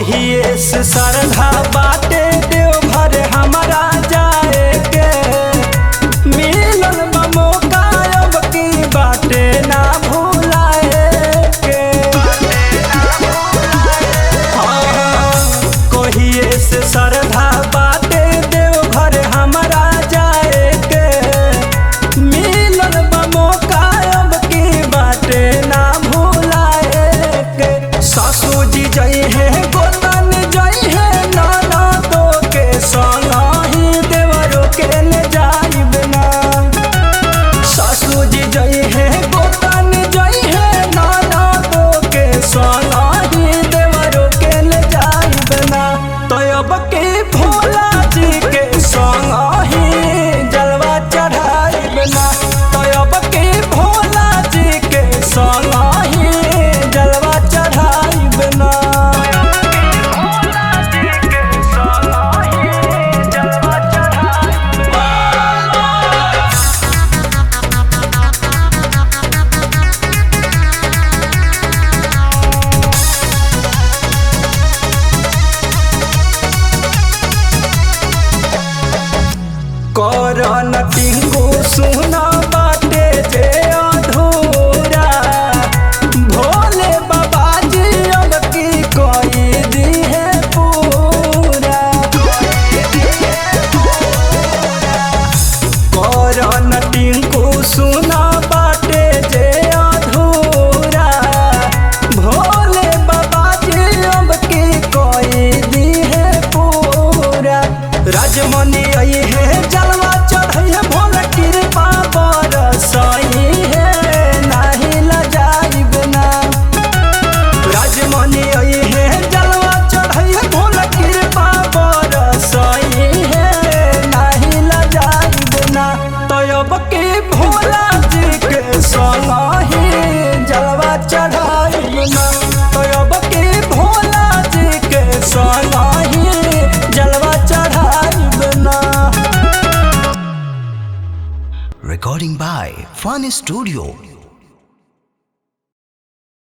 कहिए से सरधा बाटे देवघर हमारा जाए के मिलन बा मौका अब की बाटे ना भूलाए के हाँ, कहिए से सरधा बाटे देवघर हमारा जाए के मिलन बा मौका अब की बाटे ना भूलाए के सासू जी जई है गोतन जई है नाना तो के संग ही देवरो के ले जाइब ना सासू जी जई है गोतन जई है नाना तो के संग ही देवरो के ले जाइब ना तो अब के भोला जी के संग ही जलवा चढ़ाइब ना तो अब के भोला जी के संग ही जलवा चढ़ाइब ना करन टिंगू सुना बाटे जे अधूरा भोले बाबा जी अब की कोई दी है पूरा करन टिंकू सुना बाटे जे अधूरा भोले बाबा जी अब की कोई दी है पूरा राजमणि आई है जलवा चढ़ई है भोला कृपा बरसई है नाही लजाइब ना राजमणि आई है जलवा चढ़ई है भोला कृपा बरसई है नाही लजाइब ना तो अब के भोला जी के संग ही जलवा चढ़ाइब ना तो अब के भोला जी के संग ही जलवा चढ़ाइब ना Recording by Fun Studio